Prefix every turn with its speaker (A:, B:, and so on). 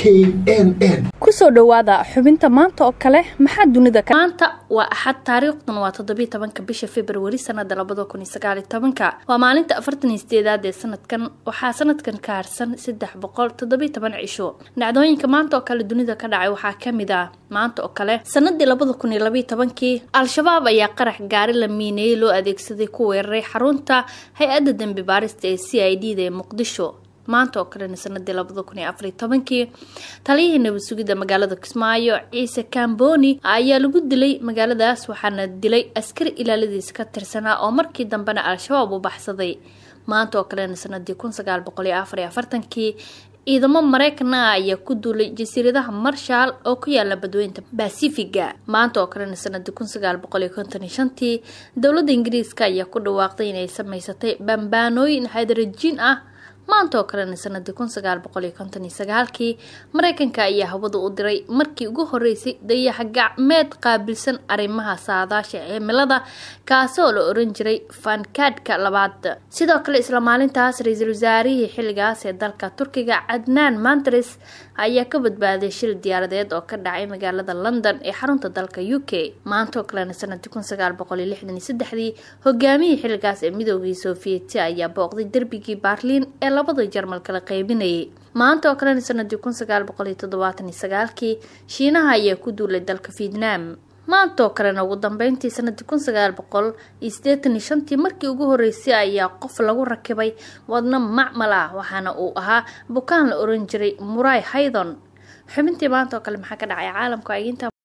A: n n
B: kusoo dhowaada xubinta maanta oo kale maxaa dunida maanta waa axad taariikhdan waa toddobiiy tobanka bisha februari sanada labada kun iyo sagaal iyo tobanka waa maalinta afartan iyo sideedaad ee sanadkan waxaa sanadkan ka harsan saddex boqol toddobiiy toban cisho dhacdooyinka maanta oo kale dunida ka dhacay waxaa kamid ah maanta oo kale sanadii labada kun iyo labaiyo tobankii al-shabaab ayaa qarax gaari la miineeyey loo adeegsaday ku weeraray xarunta hay-adda dembi baarista ee c i d da ee muqdisho maanta oo kalena sanadii labada kun iyo afariyo tobankii taliyihii nabad sugidda magaalada kismaayo ciise kamboni ayaa lagu dilay magaaladaas waxaana dilay askari ilaaladiisa ka tirsanaa oo markii dambena al-shabaab u baxsaday maanta oo kalena sanadii kun sagaal boqol iyo afar iyo afartankii ciidamo mareykanna ah ayaa ku duulay jasiiradaha marshaal oo ku yaala badweynta basifiga maanta oo kalena sanadii kun sagaal boqol iyo konton iyo shantii dowladda ingiriiska ayaa ku dhawaaqday inay sameysatay bambaanooyin hadrajiin ah maanta oo kalena sanadii kun sagaal boqol iyo konton iyo sagaalkii mareykanka ayaa hawada u diray markii ugu horeysay dayaxa gacmeed qaabilsan arrimaha saadaasha cimilada kaasi oo la oran jiray fankadka labaad sidoo kale isla maalintaas ra-iisul wasaarihii xilligaas ee dalka turkiga cadnaan mantres ayaa ka badbaaday shil diyaaradeed oo ka dhacay magaalada london ee xarunta dalka u k maanta oo kalena sanadii kun sagaal boqol iyo lixdan iyo saddexdii hogaamiyii xilligaas ee midoogii sofiyeeti ayaa booqday derbigii baarliin ee labada jarmal kala qaybinayay maanta oo kalena sanadii kun sagaal boqol iyo toddobaatan iyo sagaalkii shiinaha ayaa ku duulay dalka vietnam maanta oo kalena ugu dambeyntii sanadii kun sagaal boqol iyo siddeetan iyo shantii markii ugu horeysay ayaa qof lagu rakibay wadno macmal ah waxaana uu ahaa bukaan la oran jiray muray haydon xubintii maanta oo kale maxaa ka dhacay caalamka